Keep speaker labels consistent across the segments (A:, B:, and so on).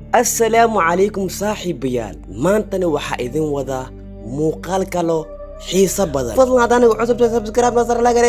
A: assalaamu calaykum saaxiibayaal maantana waxaa idin wadaa muuqaal kalo xiiso badan fadlan haddaan igu cusubta subscribe nasar laga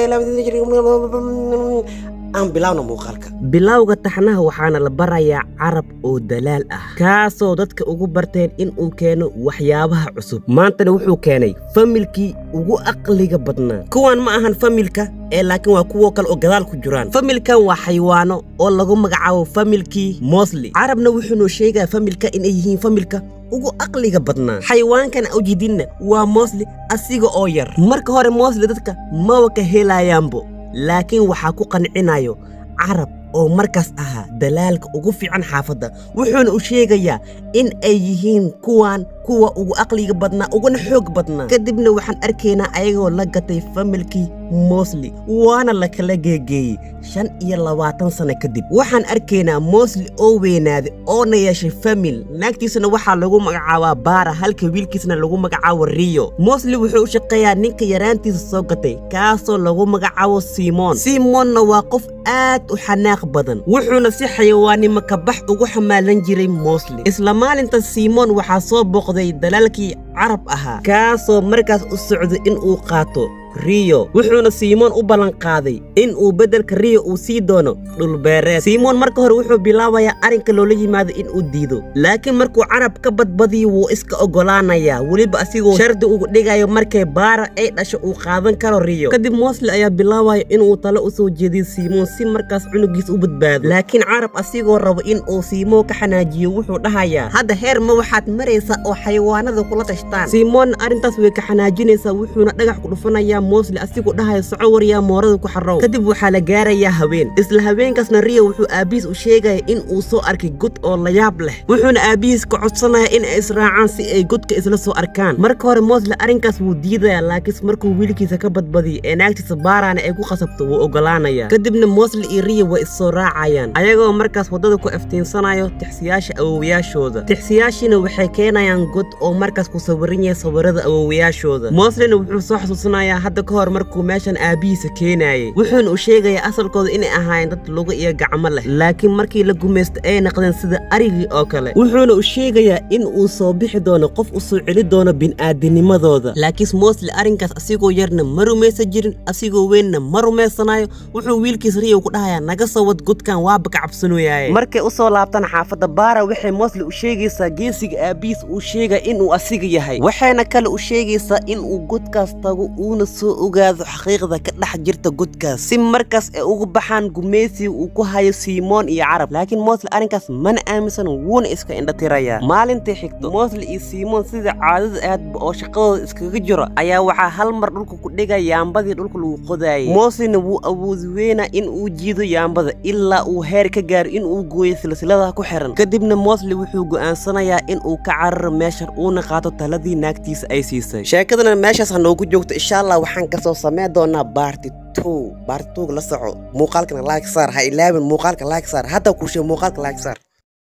A: aan bilaawna muuqaalka
B: bilowga taxnaha waxaana la barayaa carab oo dalaal ah kaasoo dadka ugu barteen in uu keeno waxyaabaha cusub maantana wuxuu keenay familkii ugu aqliga badnaa kuwan ma ahan familka ee laakiin waa kuwo kale oo gadaal ku jiraan familkan waa xayawaano oo lagu magacaabo familkii mosli carabna wuxuunoo sheegaya familka inay yihiin familka ugu aqliga badnaa xayawaankan awjidinna waa mosli asiga oo yar marka hore mosli dadka maba ka helayaanbo laakiin waxaa ku qancinayo carab oo markaas ahaa dalaalka ugu fiican xaafadda wuxuuna u sheegayaa in ay yihiin kuwan kuwa ugu aqliga badnaa uguna xoog badnaa kadibna waxaan arkaynaa ayagoo la gatay familkii mosli waana la kala geegeeyey shan iyo labaatan sano kadib waxaan arkaynaa mosli oo weynaaday oona yeeshay famil naagtiisana waxaa lagu magacaabaa baara halka wiilkiisna lagu magacaabo riyo mosli wuxuu u shaqeeyaa ninka yaraantiisa soo gatay kaasoo lagu magacaabo simon simonna waa qof aad u xanaaq badan wuxuuna si xayawaannimo kabax ugu xamaalan jiray mosli isla maalinta simon waxaa soo booqday dalaalkii carab ahaa kaasoo markaas u socday in uu qaato riyo wuxuuna simoon u ballan qaaday in uu beddelka riyo uu sii doono dhulbeereed simoon marka hore wuxuu bilaabayaa arrinka loola yimaado in uu diido laakiin markuu carab ka badbadiyo wuu iska oggolaanayaa weliba asigoo shardi ugu dhigayo markay baara ay dhasho uu qaadan karo riyo kadib mosli ayaa bilaabaya inuu talo u soo jeediyo simoon si markaas cunugiis u badbaado laakiin carab asigoo rabo in uu simoon ka xanaajiyo wuxuu dhahayaa hadda heer ma waxaad maraysaa oo xayawaanada kula tashtaan simoonna arrintaas way ka xanaajinaysaa wuxuuna dhagax ku dhufanayaa mosli asigoo dhahayo soco waryaa moorada ku xarrow kadib waxaa la gaarayaa haween isla haweenkaasna riyo wuxuu aabbihiis u sheegaya in uu soo arkay god oo layaab leh wuxuuna aabbihiis ka codsanaya in ay israacaan si ay godka isla soo arkaan marka hore mosli arrinkaas wuu diidaya laakiinse markuu wiilkiisa ka badbadiyo ee naagtiisa baaraana ay ku khasabto wuu oggolaanaya kadibna mosli iyo riyo way issoo raacayaan ayagoo markaas waddada ku iftiinsanayo tixsiyaasha awowayaashooda tixsiyaashiina waxay keenayaan god oo markaas ku sawiran yahay sawirada awowayaashooda moslina wuxuu soo xasuusanayaa hadda ka hor markuu meeshan aabbihiisa keenaayey wuxuuna u sheegayaa asalkooda inay ahaayeen dad luga iyo gacmo leh laakiin markii la gumaysta ay naqdeen sida arigii oo kale wuxuuna u sheegayaa in uu soo bixi doono qof u soo celi doono bini'aadinimadooda laakiinse mosli arrinkaas asigoo yarna ma rumaysan jirin asigoo weynna ma rumaysanayo wuxuu wiilkiis riyow ku dhahayaa naga soo wad godkan waaba ka cabsanooyaaye markay u soo laabtaan xaafadda baara waxay mosli u sheegaysaa geesiga aabbihiis uu sheegaya inuu asiga yahay waxayna kale u sheegaysaa inuu godkaas tago uuna soo ogaado xaqiiqda ka dhex jirta godkaas si markaas ay ugu baxaan gumaysiga uu ku hayo simoon iyo carab laakiin mosli arrinkaas mana aaminsan wuuna iska indhatirayaa maalintii xigto mosli iyo simoon sida caadada aadba oo shaqadooda iskaga jiro ayaa waxaa hal mar dhulka ku dhigay yaambadii dhulka lagu qodaayay moslina wuu awoodi weynaa in uu jiido yaambada ilaa uu heer ka gaaro in uu gooyo silsiladaha ku xiran kadibna mosli wuxuu go'aansanayaa in uu ka cararo meeshan uuna qaato taladii naagtiisa ay siisay sheekadana meeshaas ha noogu joogto insha allah waxaan kasoo sameen doonaa baarti two baarti twoga la soco muuqaalkana like saar ha ilaabin muuqaalka like saar hadda kuushe muuqaalka like saar